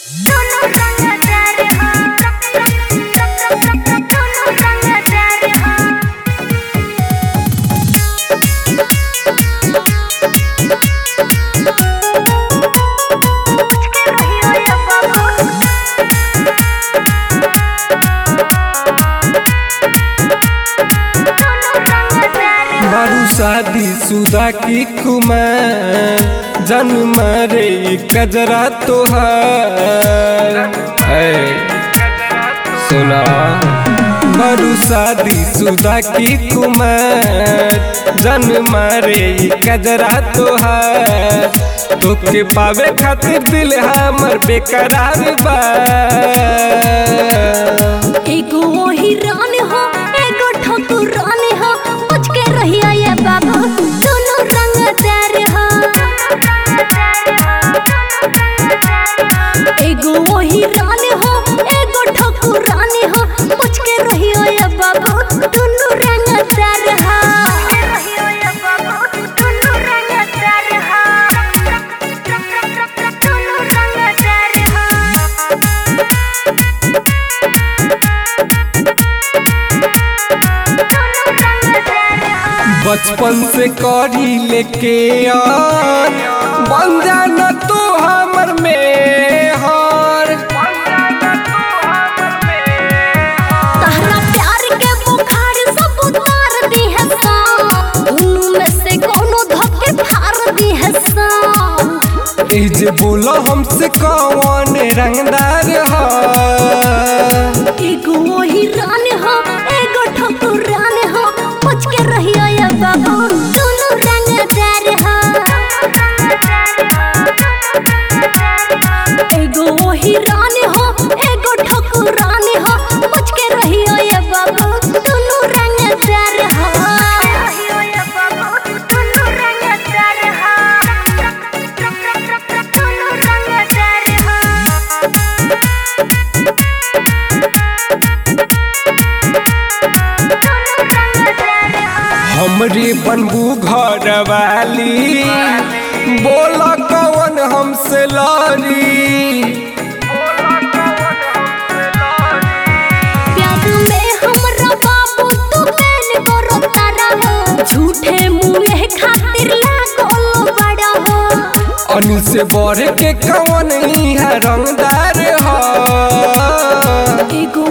बारू शादी सुदा की कुमार जन्म रे कजरा तोहार ऐ, सुना बारू शादी सुदा की कुमार जन्म रे कजरा तोहार तोके पावे खातिर दिल हमर बेकरार बा एगो वही रानी हो एगो ठकुरानी हो बच के रहिया ये बाबू दोनों रंगदार हो एगो वही रानी हो एगो ठकुरानी हो बच के रहिया ये बाबू दोनों रंगदार हो दोनों रंगदार हो दोनों रंगदार हो बचपन से करी लेके यार बन जाना तू हमर में हार तहरा प्यार के बुखार सब उतार दी है सा दोनों में से कोनो धक्के फाड़ दी है सा ए जे बोलो हमसे कौन रंगदार हा एगो वही रानी हो एगो ठकुरानी हो बच के रहियो ये बाबू दोनों रंगदार हो एगो वही रानी हो एगो ठकुरानी हो बच के रहियो ये बाबू दोनों रंगदार हो दोनों रंगदार हो दोनों रंगदार हो हमरे बनबू घर वाली बोला कौन हमसे लड़ी प्यार में हमरा बाबू तू बैन करो तारा हो झूठे मुंह खातिर लागल बड़ा हो अनिल से बढ़ के कौन इहा रंगदार हा एगो